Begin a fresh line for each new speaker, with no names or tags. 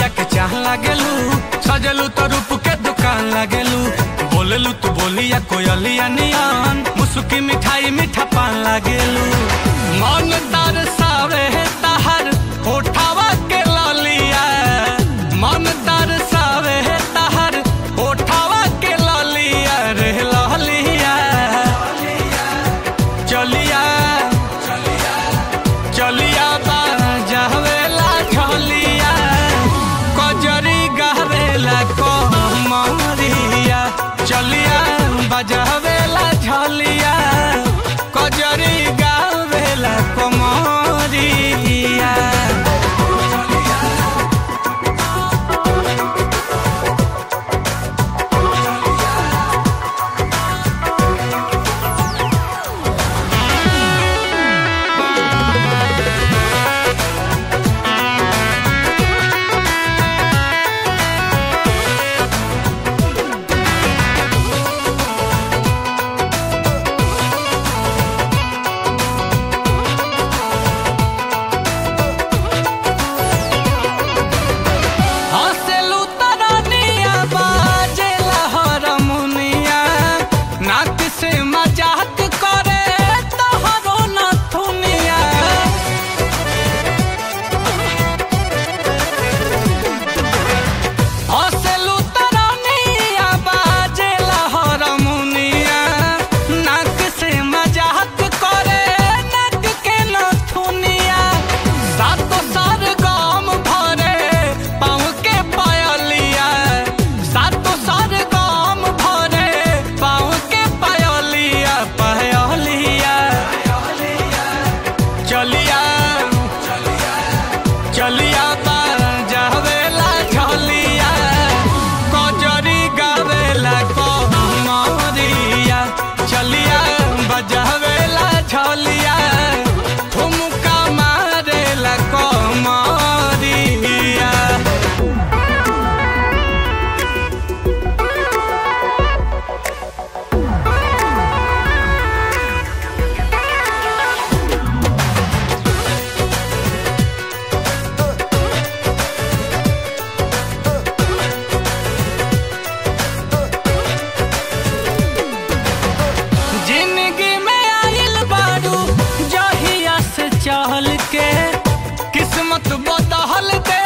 अखिया के चाह लागेलू सजलू तो रूप के दुकान लागेलू बोलेलू तू बोलिया कोयलिया नियन मुसुकी मिठाई मीठा पान लागेलू मन तार सावे ताहर होठावा के ललिया मन तार सावे ताहर होठावा के ललिया रे ललिया चलिया चलिया बाजावेला झलिया कजरी गावेला कमरिया चलिया बजावेला झलिया कजरी गावेला कमरिया हसेलू तरनिया बाजेला हरमुनिया नाक से मजाक करे तोहरो नथुनिया हसेलू तरनिया बाजेला हरमुनिया नाक से मजाक करे नाक के नथुनिया सातो सार गाम भरे पाँव के पायलिया सातो सार गाम भरे पाँव के पायलिया पायलिया चलिया चलिया बाजावेला झलिया कजरी गावेला कमरिया चलिया बजावेला झलिया ठुमका मारेला कमरिया जिंदगी में आइल बारू जहिया से चहल के किस्मत बदहल दे